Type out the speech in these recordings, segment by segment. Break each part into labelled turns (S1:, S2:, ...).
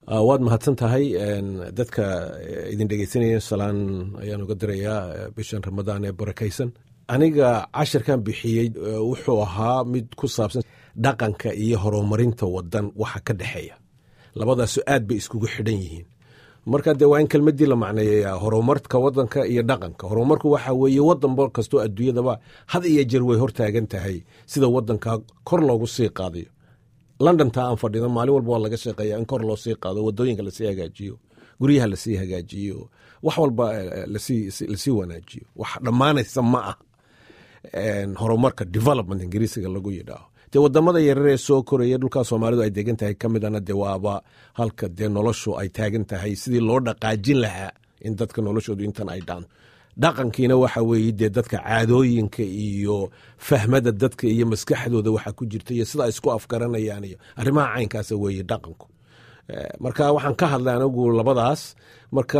S1: waad mahadsan tahay dadka idin dhegeysanaya salaan ayaan uga dirayaa bishan ramadaan ee barakaysan aniga cashirkan bixiyey wuxuu ahaa mid ku saabsan dhaqanka iyo horumarinta wadan waxa ka dhexeeya labadaasu aad bay iskugu xidhan yihiin marka dee waa in kelmadii la macneeya horumarka wadanka iyo dhaqanka horumarku waxa weeye wadanba kastoo adduunyadaba had iyo jeer way hortaagan tahay sida wadanka kor loogu sii qaadayo londonta aan fadhino maalin walba waa laga shaqeeya in kor loo sii qaado wadooyinka lasii hagaajiyo guryaha lasii hagaajiyo wax walba lasii wanaajiyo wax dhammaanaysa ma ah horumarka development ingiriisiga lagu yidhaaho dee wadamada yararee soo koraya dhulkaa soomaalidu ay degan tahay ka midana dee waaba halka dee noloshu ay taagan tahay sidii loo dhaqaajin lahaa in dadka noloshoodu intan ay dhaanto dhaqankiina waxa weeye dee dadka caadooyinka iyo fahmada dadka iyo maskaxdooda waxa ku jirta iyo sida ay isku afgaranayaan iyo arrimaha caynkaasa weeye dhaqanku marka waxaan ka hadlay anigu labadaas marka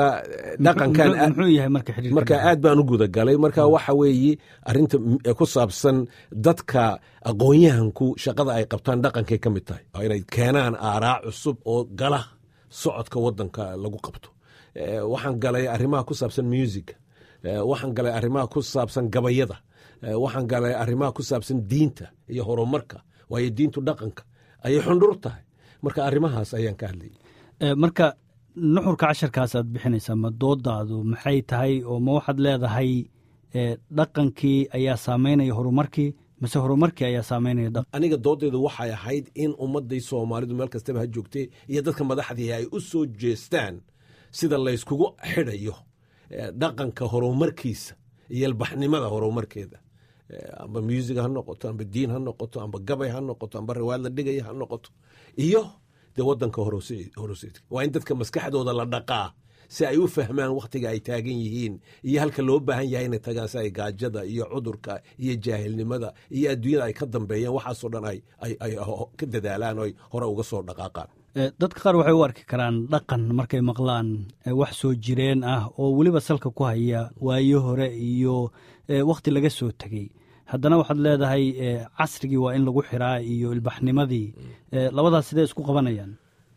S1: dhaqankanmarka aad baan u gudagalay marka waxa weeye arinta ku saabsan dadka aqoonyahanku shaqada ay qabtaan dhaqankay ka mid tahay inay keenaan aaraa cusub oo gala socodka wadanka lagu qabto waxaan galay arrimaha ku saabsan musica waxaan galay arrimaha ku saabsan gabayada waxaan galay arrimaha ku saabsan diinta iyo horumarka waayo diintu dhaqanka ayay xundhur tahay marka arrimahaas ayaan ka hadlayay
S2: marka nuxurka casharkaas aad bixinaysaa ma doodaadu maxay tahay oo ma waxaad leedahay dhaqankii ayaa saameynaya horumarkii mise horumarkii ayaa saameynaya
S1: aniga doodaydu waxay ahayd in ummadday soomaalidu meel kastaba ha joogtay iyo dadka madaxdii ay u soo jeestaan sida layskugu xidhayo dhaqanka horumarkiisa iyo albaxnimada horumarkeeda amba music ha noqoto amba diin ha noqoto amba gabay ha noqoto amba riwaayad la dhigaya ha noqoto iyo dee wadanka horseedka waa in dadka maskaxdooda la dhaqaa si ay u fahmaan wakhtiga ay taagan yihiin iyo halka loo baahan yahay inay tagaan si ay gaajada iyo cudurka iyo jaahilnimada iyo adduunyada ay ka dambeeyaan waxaasoo dhan ay ka dadaalaan oo ay hore uga soo dhaqaaqaan
S2: dadka qaar waxay u arki karaan dhaqan markay maqlaan wax soo jireen ah oo weliba salka ku haya waayo hore iyo wakhti laga soo tegey haddana waxaad leedahay casrigii waa in lagu xiraa iyo ilbaxnimadii labadaas sidee isku qabanayaan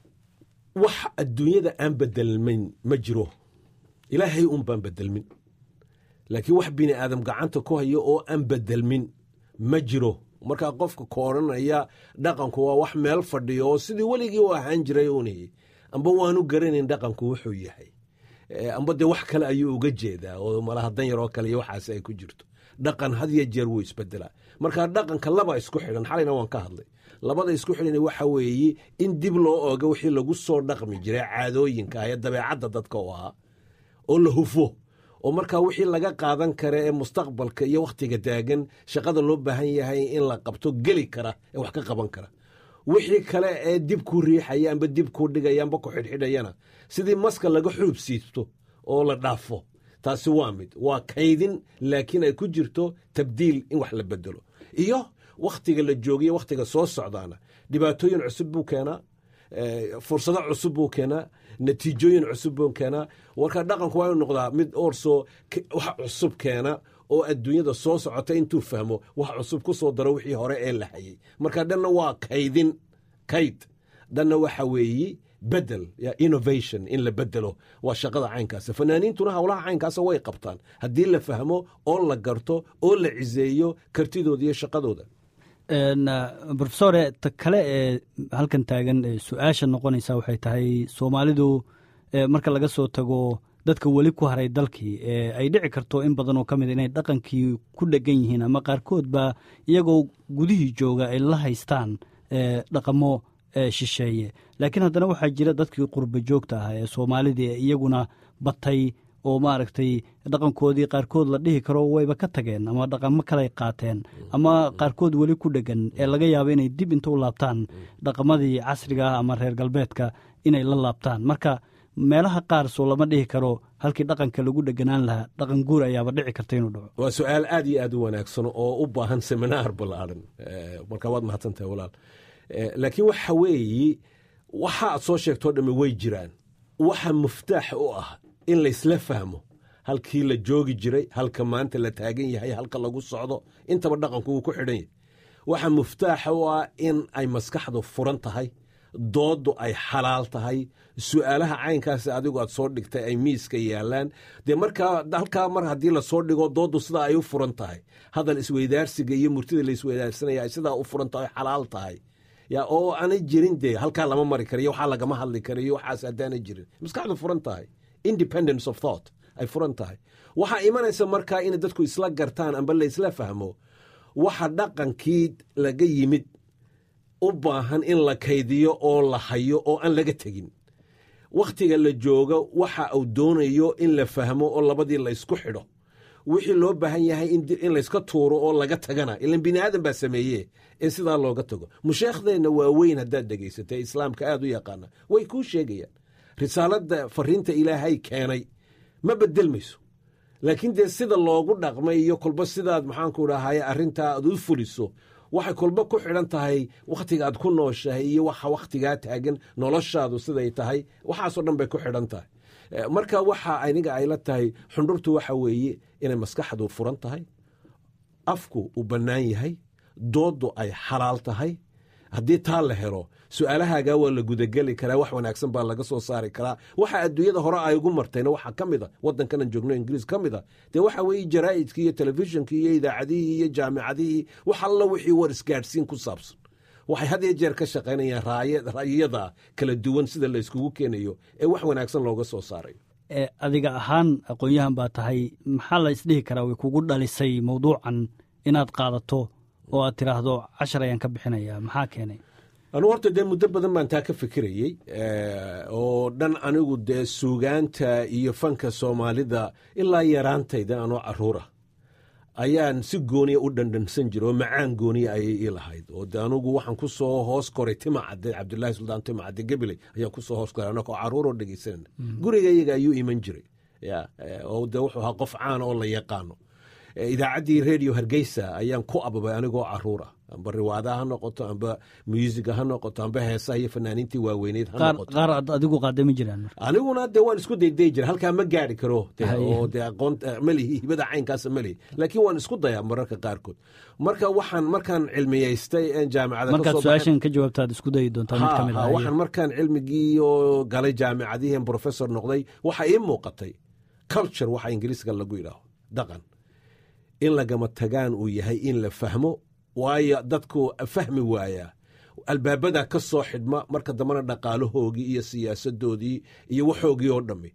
S1: wax adduunyada aan bedelmin ma jiro ilaahay un baan bedelmin laakiin wax bini aadam gacanta ku hayo oo aan bedelmin ma jiro markaa qofka kooranaya dhaqanku waa wax meel fadhiyo oo sidii weligii u ahaan jiray uuni amba waanu garanayn dhaqanku wuxuu yahay amba dee wax kale ayuu uga jeedaa oo malaha dan yaroo kale iyo waxaas ay ku jirto dhaqan had yo jeer wuu isbedelaa marka dhaqanka laba isku xidhan xalayna waan ka hadlay labada isku xidhan waxa weeye in dib loo ooga wixii lagu soo dhaqmi jiray caadooyinka ee dabeecadda dadka u ahaa oo la hufo oo markaa wixii laga qaadan kara ee mustaqbalka iyo wakhtiga taagan shaqada loo baahan yahay in la qabto geli kara ee wax ka qaban kara wixii kale ee dib ku riixaya amba dib ku dhigaya amba ku xidhxidhayana sidii maska laga xuub siibto oo la dhaafo taasi waa mid waa kaydin laakiin ay ku jirto tabdiil in wax la bedelo iyo wakhtiga la joogiyo wakhtiga soo socdaana dhibaatooyin cusub buu keenaa fursado cusub buu keenaa natiijooyin cusub buu keenaa warka dhaqanku waa inu noqdaa mid orso wax cusub keena oo adduunyada soo socota intuu fahmo wax cusub ku soo daro wixii hore ee la hayay marka dhanna waa kaydin kayd dhanna waxa weeye bedel innovation in la bedelo waa shaqada caynkaasa fanaaniintuna howlaha caynkaasa way qabtaan haddii la fahmo oo la garto oo la ciseeyo kartidooda iyo shaqadooda
S2: rofesore ta kale ee halkan taagan su-aasha noqonaysa waxay tahay soomaalidu marka laga soo tago dadka weli ku haray dalkii ay dhici karto in badan oo ka mid inay dhaqankii ku dhegan yihiin ama qaarkoodba iyagoo gudihii jooga ay la haystaan dhaqamo shisheeye laakiin haddana waxaa jira dadkii qurba joogta ah ee soomaalidii ee iyaguna batay oo maaragtay dhaqankoodii qaarkood la dhihi karo wayba ka tageen ama dhaqamo kaley qaateen ama qaarkood weli ku dhegan ee laga yaabo inay dib inta u laabtaan dhaqamadii casriga ah ama reer galbeedka inay la laabtaan marka meelaha qaar soo lama dhihi karo halkii dhaqanka lagu dheganaan lahaa dhaqan guur ayaaba dhici karta inuu dhaco
S1: waa su-aal aad iyo aad u wanaagsan oo u baahan seminaar ballaaran marka waad mahadsantahay walaal laakiin waxa weeye waxa aad soo sheegtoo dhamme way jiraan waxa muftaax u ah in laysla fahmo halkii la joogi jiray halka maanta la taagan yahay halka lagu socdo intaba dhaqanku wuu ku xidhan yahay waxa muftaaxa u ah in ay maskaxdu furan tahay dooddu ay xalaal tahay su'aalaha caynkaas adigu aad soo dhigtay ay miiska yaalaan dee markaa halkaa mar haddii lasoo dhigo dooddu sidaa ay u furan tahay hadal isweydaarsiga iyo murtida la isweydaarsanaya ay sidaa u furan tahay xalaal tahay ya oo aanay jirin dee halkaa lama mari karayo waxaa lagama hadli karayo waxaas haddaanay jirin maskaxdu furan tahay independence of thought ay furan tahay waxaa imanaysa markaa inay dadku isla gartaan amba la isla fahmo waxa dhaqankii laga yimid u baahan in la kaydiyo oo la hayo oo aan laga tegin wakhtiga la joogo waxa uu doonayo in la fahmo oo labadii laysku xidho wixii loo baahan yahay in layska tuuro oo laga tagana ilan bini aadan baa sameeye in sidaa looga tago musheekhdeenna waaweyn haddaad dhegaysatay islaamka aad u yaqaana way kuu sheegayaan risaaladda fariinta ilaahay keenay ma bedelmayso laakiin dee sida loogu dhaqmay iyo kolba sidaad maxaanku dhahaye arrintaa aad u fuliso waxay kolba ku xidhan tahay wakhtiga aad ku nooshahay iyo waxa wakhtigaa taagan noloshaadu siday tahay waxaasoo dhan bay ku xidhan tahay marka waxa aniga ayla tahay xundhurtu waxa weeye inay maskaxdu furan tahay afku uu bannaan yahay dooddu ay xalaal tahay haddii taa la helo su-aalahaagaa waa la gudageli karaa wax wanaagsan baa laga soo saari karaa waxa adduunyada hore ay ugu martayna waxaa ka mid a waddankanan joogno ingiriis ka mid a dee waxa weeye jaraa'idkii iyo telefishinkii iyo idaacadihii iyo jaamicadihii wax alla wixii war isgaadhsiin ku saabsan waxay had iyo jeer ka shaqaynayaan ra'yiyada kala duwan sida la yskugu keenayo ee wax wanaagsan looga soo saarayo
S2: adiga ahaan aqoon-yahan baa tahay maxaa la isdhihi karaa way kugu dhalisay mawduucan inaad qaadato oo aad tiraahdo cashar ayaan ka bixinaya maxaa keenay
S1: anugu horta dee muddo badan baan taa ka fikirayey oo dhan anigu dee suugaanta iyo fanka soomaalida ilaa yaraantayda anoo caruura ayaan si gooniya u dhandhansan jira oo macaan gooniya ayay ii lahayd oo de anugu waxaan ku soo hoos koray timacadde cabdulaahi suldaan timacadde gabiley ayaan ku soo hoos koray anakoo caruuroo dhegaysanana guriga iyaga ayuu iman jiray ya oo de wuxuu ahaa qof caana oo la yaqaano idaacaddii radio hargeysa ayaan ku ababay anigoo caruur ah amba riwaadaha ha noqoto amba muusiga ha noqoto amba heesaha iyo fanaaniintii waaweyneyd ha noqoto
S2: qaar aad adigu qaada ma jiraan
S1: aniguna dee waan isku dayday jira halkaa ma gaari karo oo dee aqoon malihi hibada caynkaasa malihi laakiin waan isku dayaa mararka qaarkood marka waxaan markaan cilmiyaystay jaamicada
S2: markaad su-aashan ka jawaabtaad isku dayi doontaa mid ka mid ah
S1: waxaan markaan cilmigii oo galay jaamicadihii professor noqday waxa ii muuqatay culture waxa ingiriiska lagu yidhaaho dhaqan in lagama tagaan uu yahay in la fahmo waayo dadku fahmi waayaa albaabadaa ka soo xidhma marka dambena dhaqaalahoogii iyo siyaasadoodii iyo waxoogii oo dhammi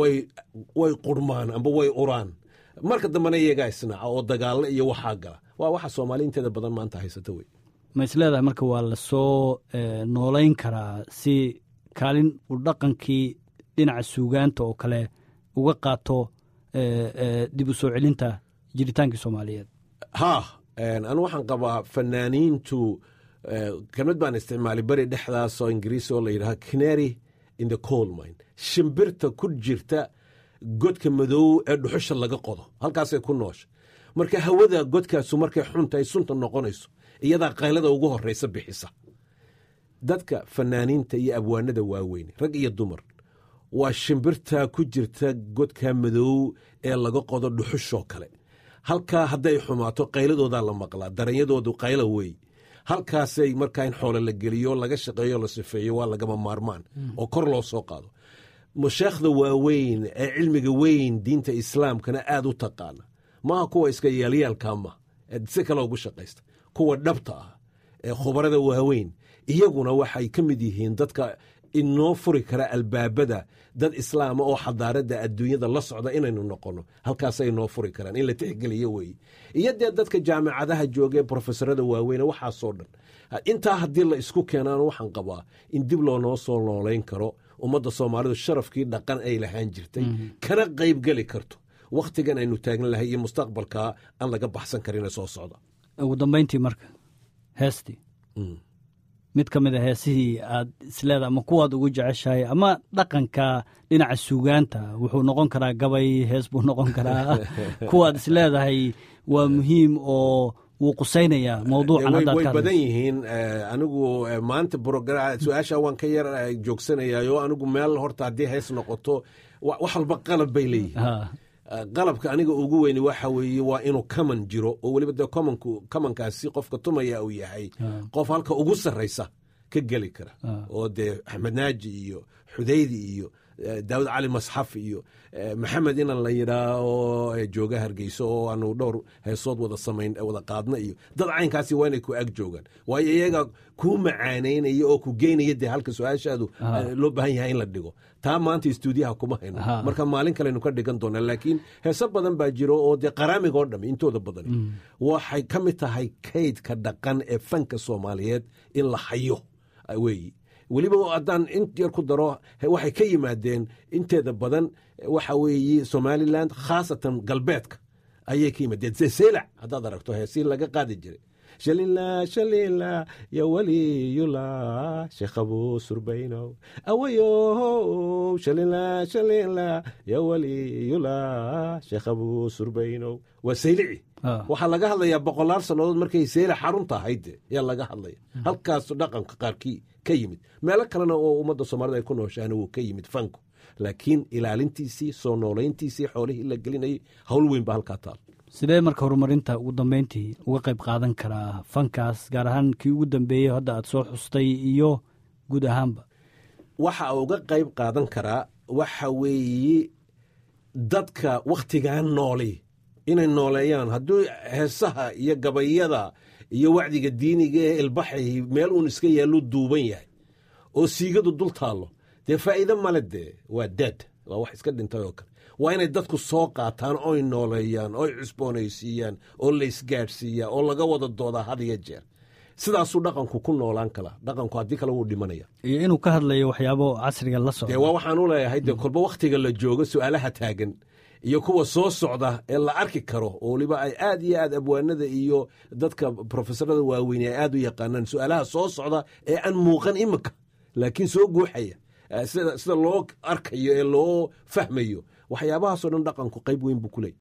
S1: way qurmaan amba way uraan marka dambena iyagaa isnaaca oo dagaalo iyo waxaa gala waa waxa soomaali inteeda badan maanta haysata wey
S2: ma isleedahay marka waa lasoo noolayn karaa si kaalin uu dhaqankii dhinaca suugaanta oo kale uga qaato dib u soo celinta jiritaankii soomaaliyeed
S1: ha anu waxaan qabaa fanaaniintu kelmad baan isticmaalay beri dhexdaasoo ingiriis oo la yidhaha canary in the coal mine shimbirta ku jirta godka madow ee dhuxusha laga qodo halkaasay ku noosha marka hawada godkaasu markay xuntahay sunta noqonayso iyadaa qaylada ugu horeysa bixisa dadka fanaaniinta iyo abwaanada waaweyn rag iyo dumar waa shimbirta ku jirta godka madow ee laga qodo dhuxushoo kale halkaa hadday xumaato qayladoodaa la maqlaa daranyadoodu qayla wey halkaasay markaa in xoolo la geliyo laga shaqeeyo la sifeeyo waa lagama maarmaan oo kor loo soo qaado masheekhda waaweyn ee cilmiga weyn diinta islaamkana aad u taqaana maaha kuwa iska yaalyaalka ma si kale ugu shaqaysta kuwa dhabta ah ee khubarada waaweyn iyaguna waxay ka mid yihiin dadka inoo furi kara albaabada dad islaama oo xadaaradda adduunyada la socda inaynu noqonno halkaasay noo furi karaan in la tixgeliyo weeye iyo dee dadka jaamicadaha jooga ee brofesorada waaweyne waxaasoo dhan intaa haddii la isku keenaan waxaan qabaa in dib loonoo soo noolayn karo ummadda soomaalidu sharafkii dhaqan ay lahaan jirtay kana qaybgeli karto wakhtigan aynu taagan lahay iyo mustaqbalkaa aan laga baxsan karin soo socda
S2: ugu dambayntii marka heestii mid ka mid a heesihii aad isleeda ama kuwaad ugu jeceshahay ama dhaqanka dhinaca suugaanta wuxuu noqon karaa gabay hees buu noqon karaa kuwaad isleedahay waa muhiim oo wuu qusaynayaa mawduucan haddaad
S1: way
S2: ka
S1: badan
S2: hadlayso.
S1: yihiin anigu maanta brogra- su-aasha waan ka yar joogsanayaayo anigu meel horta haddii hees noqoto wa- wax walba qalab bay leeyihiin
S2: Ha,
S1: qalabka aniga ugu weyni waxa weeye waa inuu kaman jiro oo weliba dee kamanku kamankaasi qofka tumaya uu yahay qof halka ugu sarraysa ka geli kara oo dee axmed naaji iyo xudaydi iyo daawud cali masxaf iyo maxamed inan la yidhaaho jooga hargeyso oo aanu dhowr heesood wada samayn wada qaadna iyo dad caynkaasi waa inay ku ag joogaan waayo iyaga kuu macaanaynaya oo ku geynaya dee halka su-aashaadu loo baahan yahay in la dhigo taa maanta istuudiyaha kuma hayno marka maalin kalenu ka dhigan doonaa laakiin heeso badan baa jiro oo dee qaraamiga oo dham intooda badan waxay ka mid tahay kaydka dhaqan ee fanka soomaaliyeed in la hayo weeyi weliba haddaan in yar ku daro waxay ka yimaadeen inteeda badan waxa weeye somalilan khaasatan galbeedka ayay ka yimaadeen selac haddaad aragto heesii laga qaadi jiray shalila shalila ya waliyula sheekhabu surbaynow awayo shalila shalila ya waliyula sheekhabu surbaynow waa saylici waxaa laga hadlayaa boqolaal sannadood markay seylac xarunta ahayd yaa laga hadlaya halkaas dhaqanka qaarkii ka yimid meelo kalena oo ummadda soomaalida ay ku nooshaana wuu ka yimid fanku laakiin ilaalintiisii soo noolayntiisii xoolihii la gelinayay howl weyn ba halkaa taal
S2: sidee marka horumarinta ugu dambeyntii uga qayb qaadan karaa fankaas gaar ahaan kii ugu dambeeyey hadda aad soo xustay iyo guud ahaanba
S1: waxa uga qayb qaadan karaa waxa weeye dadka wakhtigan nooli inay nooleeyaan hadduu heesaha iyo gabayada iyo wacdiga diiniga ee ilbaxay meel uun iska yaallu duuban yahay oo siigadu dul taallo dee faa'iide male dee waa daad waa wax iska dhintay oo kale waa inay dadku soo qaataan oy nooleeyaan oy cusboonaysiiyaan oo laysgaadhsiiyaa oo laga wada doodaa had iyo jeer sidaasuu dhaqanku ku noolaan kala dhaqanku haddii kale wuu dhimanaya
S2: iyo inuu ka hadlayo waxyaabo casriga la socda
S1: dee waa waxaan u leeyahay dee kolba wakhtiga la joogo su'aalaha taagan iyo kuwa soo socda ee la arki karo oo weliba ay aad iyo aad abwaanada iyo dadka profesorada waaweyne ay aad u yaqaanaan su-aalaha soo socda ee aan muuqan iminka laakiin soo guuxaya sida loo arkayo ee loo fahmayo waxyaabahaasoo dhan dhaqanku qayb weyn buu ku leeyay